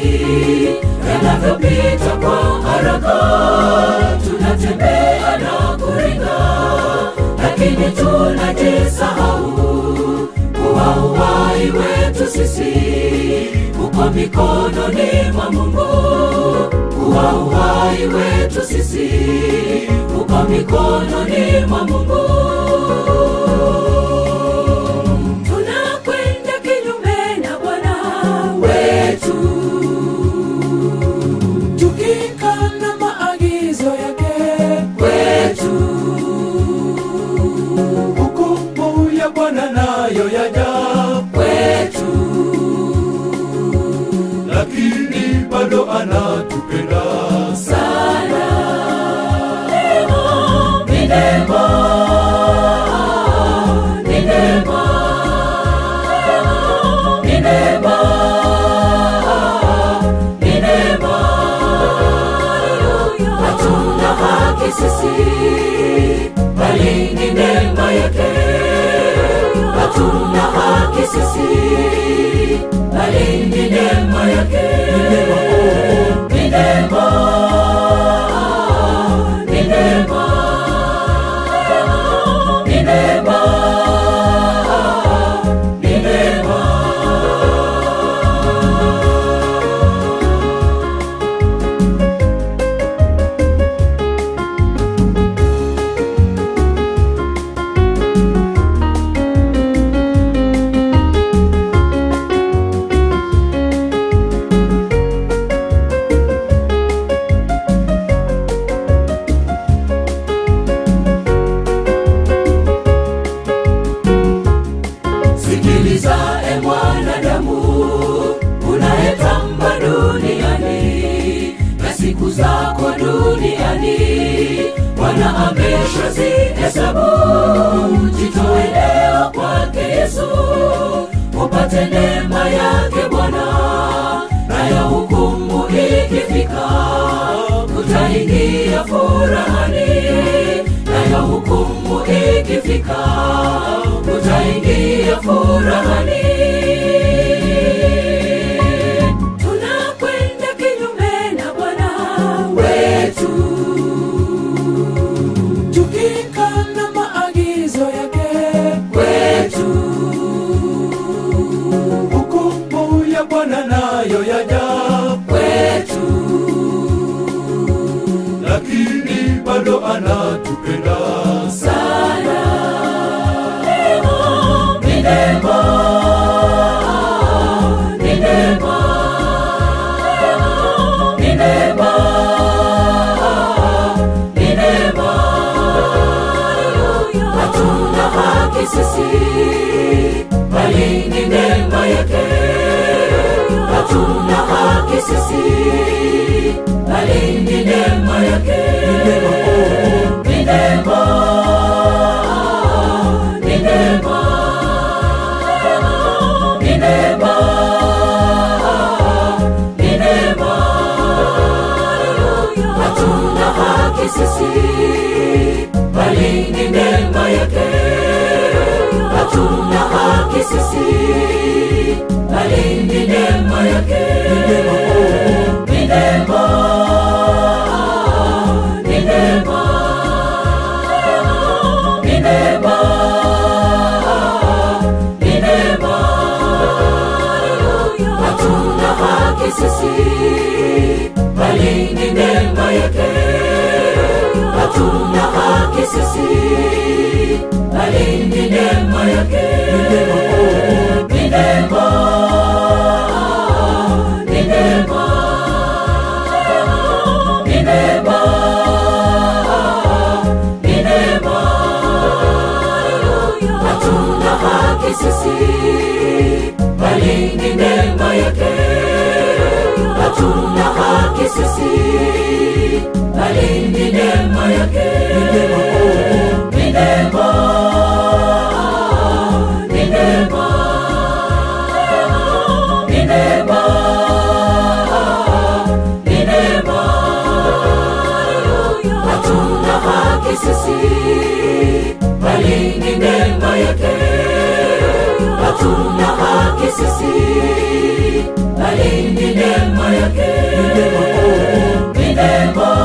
yanavyopita kwa haraka tunatembea na kuringa lakini tunajisahau kuwa uhai wetu sisi uko mikononi mwa mungu kuwa uhai wetu sisi uko mikononi mwa mungu tunakwenda kinyume na bwana wetu tukikana maagizo yake wetu hukumu ya bwana nayo yaja wetu lakini bado anatupenda sana ni neema ni neema ni neema ni neema hatuna haki sisi bali ni neema yake hatuna haki sisi bali ni neema yake ni neema ni neema ni neema ni neema sikiliza e mwanadamu unayetamba duniani na siku zako duniani bwana ameshazihesabu jitoe leo kwake yesu upate neema yake bwana nayo hukumu ikifika utaingia furahani nayo hukumu ikifika utaingia furahani tunakwenda kinyume na bwana wetu tukikana maagizo yake wetu hukumu ya bwana nayo yaja wetu lakini bado anatupenda sana ni neema ni neema ni neema ni neema hatuna haki sisi bali ni neema yake hatuna haki sisi bali ni neema yake ni neema ni neema ni neema ni neema hatuna haki sisi bali ni neema yake hatuna haki sisi bali ni neema yake ni neema ni neema ni neema ni neema hatuna haki sisi bali ni neema yake hatuna haki sisi bali ni neema yake ni neema ni neema ni neema ni neema hatuna haki sisi bali ni neema yake hatuna haki sisi bali ni neema yake ni neema ni neema ni neema ni neema hatuna haki sisi bali ni neema yake hatuna haki sisi bali ni neema yake, ni neema